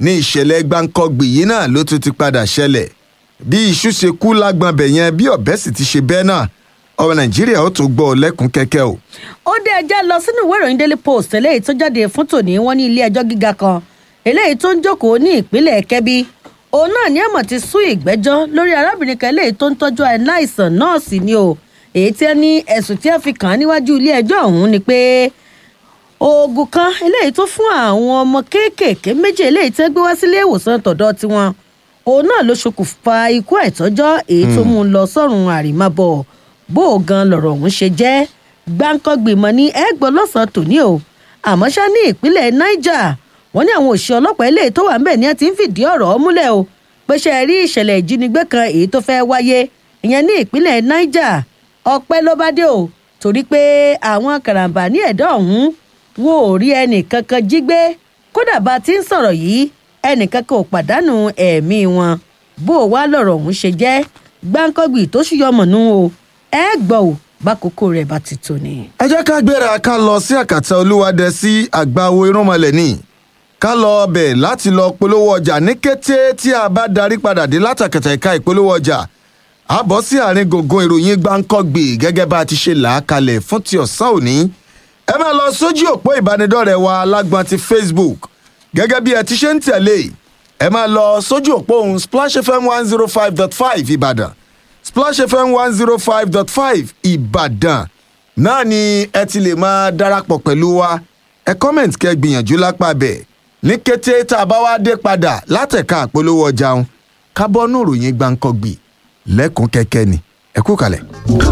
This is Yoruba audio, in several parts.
ní ìṣẹ̀lẹ̀ gbáǹkọ́gbì yìí náà ló tún ti padà ṣẹlẹ̀ bí iṣu ṣe kú lágbọ̀nbẹ̀ yẹn bí ọ̀bẹ sì ti ṣe bẹ́ẹ̀ náà ọmọ nàìjíríà ó tún gbọ́ ọ lẹ́kùn kẹ́kẹ́ o. ó dé ẹjẹ́ lọ sínú ìwé ìròyìn daily post eléyìí tó jáde fún tòní wọn ní ilé ẹjọ́ gíga kan eléyìí tó ń jókòó ní ìpínlẹ̀ kẹ́bí òun náà ní àmọ̀ ti sún ìgbẹ́jọ́ lórí arábìnrin kan eléyìí tó ń tọ́jú aláìsàn nọ́ọ̀sì ni o èyí tí ẹ ní ẹ̀sùn tí ẹ fi kàn án níwájú ilé ẹjọ́ ọ̀hún ni pé oògùn kan eléyìí tó fún àwọn ọmọ kéékèèké méjì eléyìí tẹ́ gbé wá sílé ìwòsàn tọ̀dọ̀ tiwọn òun náà ló ṣokùnfà ikú àìtọ́jọ́ èyí tó mú un lọ sọ́run àrìmábọ̀ bó o gan lọ̀rọ̀ ọ̀hún ṣe jẹ́ gbáǹkọ́gbìmọ̀ ní ẹgbẹ́ lọ́sàn-án tòní o àmọ́ ṣá ní ìpínlẹ̀ niger wọ́n ní àwọn òṣìṣẹ́ ọlọ́pàá ilé tó wà ńbẹ̀ ni wọ́n ti ń fìdí ọ̀rọ̀ múlẹ̀ o pé ṣe rí ìṣẹ̀lẹ̀ ìjínigbé kan èyí tó fẹ́ wáyé ìyẹn ní ìpínlẹ̀ niger ọpẹ́ ló bá dé o torí pé àwọn karambà ní ẹ̀dọ́ ọ̀hún wọn ò rí ẹnì kankan jí gbé kódà bá a ti ń sọ̀rọ̀ yìí ẹnì kankan ò pàdánù ẹ̀mí wọn bó o wá lọ̀rọ̀ ọ̀hún ṣe jẹ́ gbáǹkọ́gbì tó ṣùyọmọ̀nù o ẹ gbọ́ ò bákòókò rẹ̀ bá ti tò ní. ẹ jẹ́ ká gbéra ká lọ sí àkàtà olúwadẹ sí àgbáwo irúnmọlẹ̀ ní ká lọ ọbẹ̀ láti lọ polówó ọjà ní kété tí a bá darí padà dé látàkàtà ẹ̀ka ìpolówó ọjà a bọ́ sí àárín gbùngbùn ìròyìn gbáǹkọ́gbì gẹ́gẹ́ bá a ti ṣe là á kalẹ̀ fún ti ọ̀sán òní ẹ máa lọ sójú òpó ìbánidọ́rẹ̀ẹ́ wa alágbọ̀n ti facebook gẹ́gẹ́ bí ẹ ti ṣe ń tẹ̀lé ẹ máa lọ sójú òpó ohun splash fm one zero five dot five ìbàdàn splash fm one zero five dot five ìbàdàn náà ni ẹ ti lè máa darapọ̀ pẹ̀lú wa ẹ kọ́mẹ̀ntì kẹ́ gbìyànjú lápá bẹ̀ ní kété tá a bá wá dé padà látẹ̀ka àpolówó ọjà wọn kábọ́nù ròyìn gbàǹkọ́gbì lẹ́kùn kẹ́kẹ́ ni ẹ kú kalẹ̀.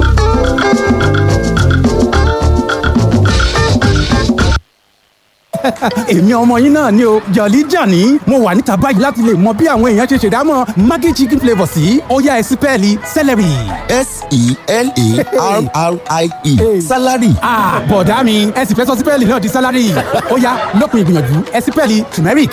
èmi ọmọ yín náà ni o jọ̀lí jàní mo wà níta báyìí láti lè mọ bí àwọn èèyàn ṣe ṣèdámọ̀ maggi chicken flavour sí ó yá ẹ sí pẹ́ẹ́lí celery. s-e-l-a-r-r-i-e salary. ah bọ̀dá mi ẹ sì fẹ́ sọ sípẹ́ẹ̀lì náà di sálárì ó yá lópin ìgbìyànjú ẹ sípẹ́ẹ̀lì turmeric.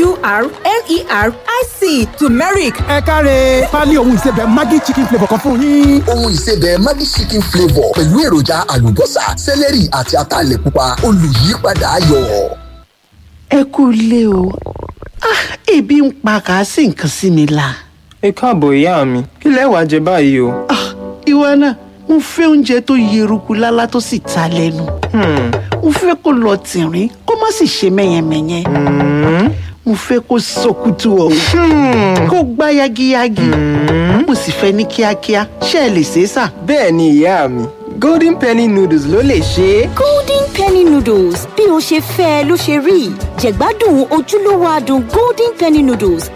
t-u-r-m-e-r-i-c turmeric ẹ káre pálí ohun ìsebẹ̀ maggi chicken flavour kan fún yín. ohun ìsebẹ̀ maggi chicken flavour pẹ̀lú èròjà àlùbọ́sà sẹ́lẹ̀rì àti ataalẹ̀ pupa olùyípadà ayọ̀. ẹ kú ilé o ah ebi ń pa kàásì nǹkan sí mi la ẹ káàbọ̀ ìyá mi kí lẹ wàá jẹ báyìí o. ah ìwọ náà mo fẹ́ oúnjẹ tó yeruku lálá tó sì ta lẹ́nu mo fẹ́ kó lọ tìrín kó má sì ṣe mẹ́yẹmẹ́yẹ mo fẹ́ kó sọkútù ọ̀hún kó gbá yagiyagi mo sì fẹ́ ní kíákíá ṣé ẹ lè ṣe é sà. bẹ́ẹ̀ ni ìyá mi golden penny noodles ló lè ṣe é. golden penny noodles bí o ṣe fẹ́ ẹ ló ṣe rí jẹ̀gbádùn ojúlówó adùn golden penny noodles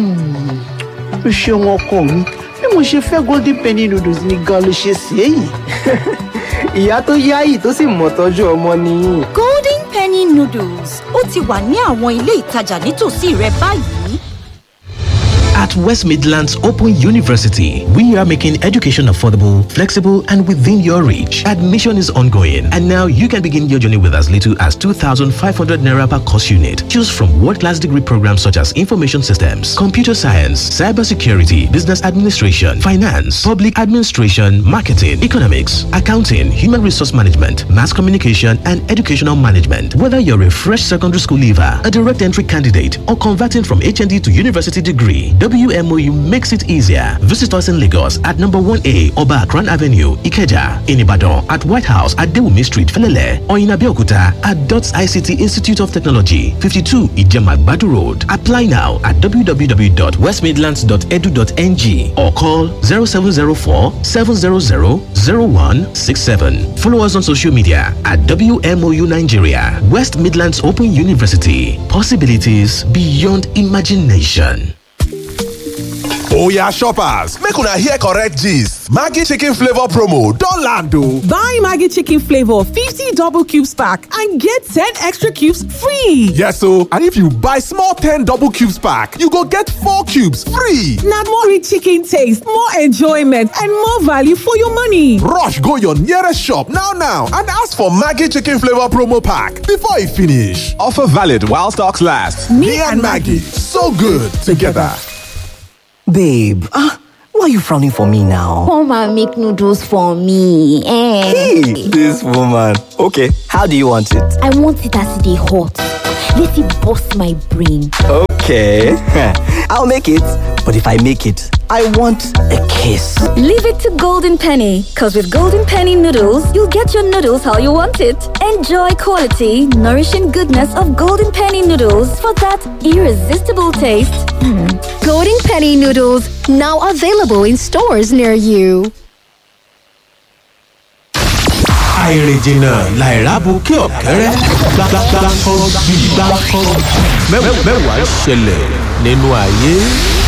o ṣeun ọkọ mi bí mo ṣe fẹ́ golden penny noodles ni gan ló ṣe sí èyí. ìyá tó yáyì tó sì mọ̀ tọ́jú ọmọ nìyí. golden penny noodles ó ti wà ní àwọn ilé ìtajà nítòsí rẹ báyìí. At West Midlands Open University, we are making education affordable, flexible, and within your reach. Admission is ongoing, and now you can begin your journey with as little as 2,500 naira per course unit. Choose from world-class degree programs such as information systems, computer science, cybersecurity, business administration, finance, public administration, marketing, economics, accounting, human resource management, mass communication, and educational management. Whether you're a fresh secondary school leaver, a direct entry candidate, or converting from HND to university degree, WMOU makes it easier. Visit us in Lagos at number 1A Oba Akran Avenue, Ikeja, in Ibadan at White House at Dewumi Street, Felele, or in Abeokuta at DOTS ICT Institute of Technology, 52 Ijema Badu Road. Apply now at www.westmidlands.edu.ng or call 0704 700 0167. Follow us on social media at WMOU Nigeria, West Midlands Open University. Possibilities beyond imagination. oya shoppers make una hear correct gist maggi chicken flavour promo don land o. buy maggi chicken flavour fifty double cubes pack and get ten extra cubes free. yes o and if you buy small ten double cubes pack you go get four cubes free. na more rich chicken taste more enjoyment and more value for your money. rush go your nearest shop now now and ask for maggi chicken flavour promo pack before e finish. offer valid while stocks last. me, me and maggi so good together. Babe, ah, why are you frowning for me now? Come and make noodles for me. Eh. Hey, this woman. Okay, how do you want it? I want it as they hot. Let it bust my brain. Okay, I'll make it. But if I make it, I want a kiss. Leave it to Golden Penny, because with Golden Penny noodles, you'll get your noodles how you want it. Enjoy quality, nourishing goodness of Golden Penny noodles for that irresistible taste. Golden Penny noodles now available in stores near you. àìrìnjìnà làìrábù kí ọ̀kẹ́rẹ́ gbàgbàgbà kan bí gbàgbà kan mẹ́wàá ṣẹlẹ̀ nínú ayé.